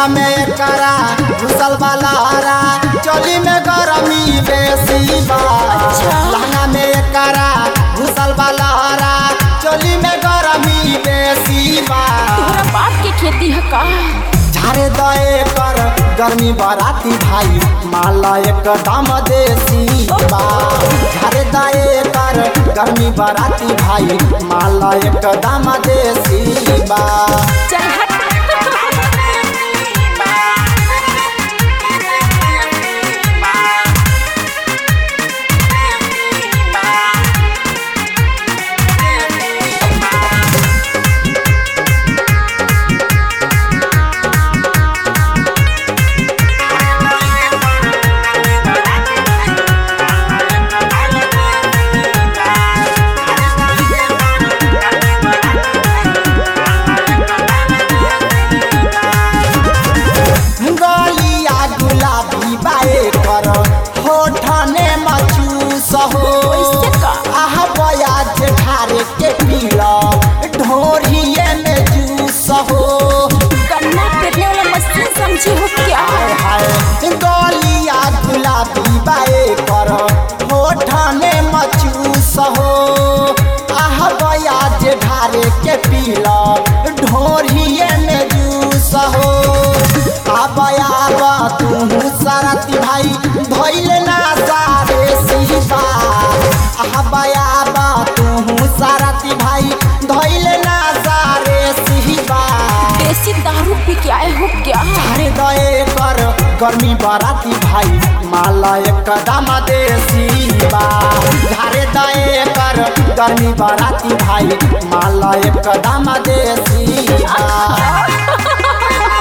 लहंगा में एकरा घुसल वाला चोली में गरमी बेसी बा लहंगा में एकरा घुसल वाला चोली में गरमी बेसी बा तोहरा बाप के खेती है का झारे दए कर गर्मी बराती भाई माला एक दाम देसी बा झारे दए कर गर्मी बराती भाई माला एक दाम देसी बा चल हट गलिया गुलाबी बाए कर होठने मचूस हो ओइसे का? आह बया जे ढारे के पीला ढोरिए में जूस हो गन्ना पेरने वाला मशीन समझी हो क्या हाय हाय गलिया गुलाबी बाए कर होठने मचूस हो आह बया जे ढारे के पीला ढोरिए में जूस हो आबया आबा तू सरती भाई भइल ना सारे सिबा आबया आबा तू सरती भाई धइल ना सारे सिबा देसी दारू पी के आए हो क्या अरे दए कर गर्मी बराती भाई माला एक कदम देसी बा झारे दए कर गर्मी बराती भाई माला एक कदम देसी बा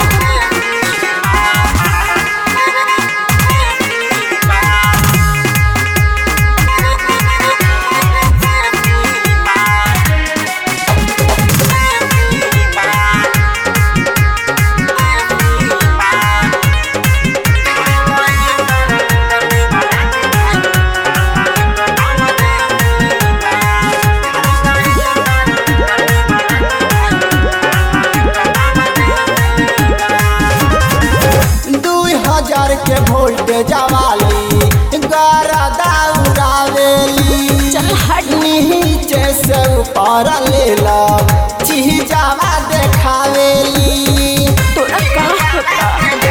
दुई हजार के वोल्टेज वाली गरदा उड़ावेली चल हट नीचे से ऊपर ले लो चीजावा देखावेली तोरा का होता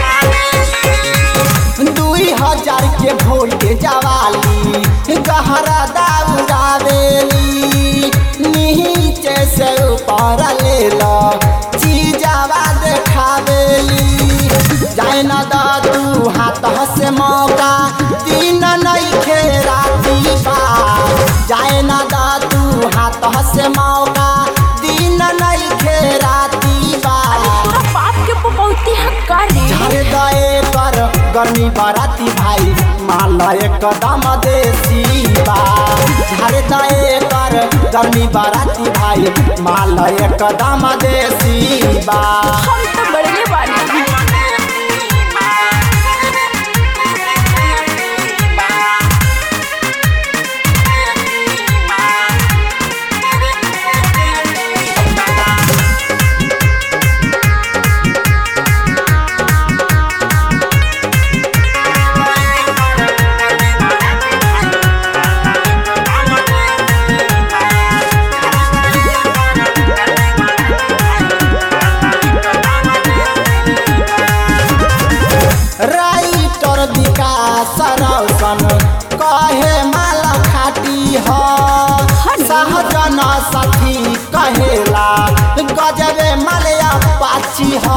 दुई हजार के वोल्टेज वाली गहरा उड़ावेली नीचे से ऊपर ले लो चीजावा देखावेली जाए ना दा तू हाथ से मौका दिन नहीं खेराती बा जाए ना दा तू हाथ से मौका दिन नहीं खेराती बा तोरा बाप के पपौती है का रे झारे दए कर गर्मी बराती भाई माला एक दम देसी बा झारे दए कर गर्मी बराती भाई माला एक दम देसी बा हम तो बड़े बानी राइटर विकास रौशन कहे माला खाटी ह सहजन सखी कहेला गजबे मलया पाची ह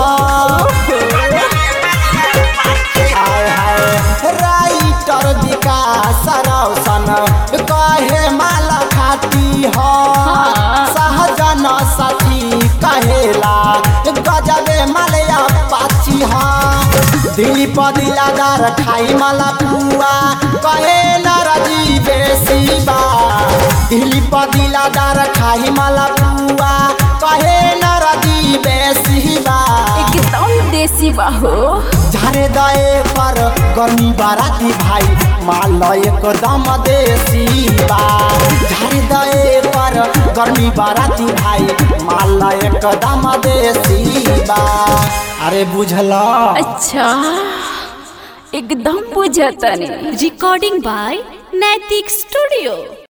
हाय हाय राइटर विकास रौशन कहे माला खाटी ह सहजन सखी कहेला गजबे मलया पाची ह दिली पदिलादार खाई मला पुआ कहे नरजी बेसी बा दिली पदिलादार खाई मला पुआ कहे नरजी बेसी बा एकदम देसी बाहो झारे दए पर गर्मी बाराती भाई माल एकदम देसी बा झारे दए पर गर्मी बाराती भाई माल एकदम देसी बा अरे बुझला अच्छा एकदम बुझतनी रिकॉर्डिंग बाय नैतिक स्टूडियो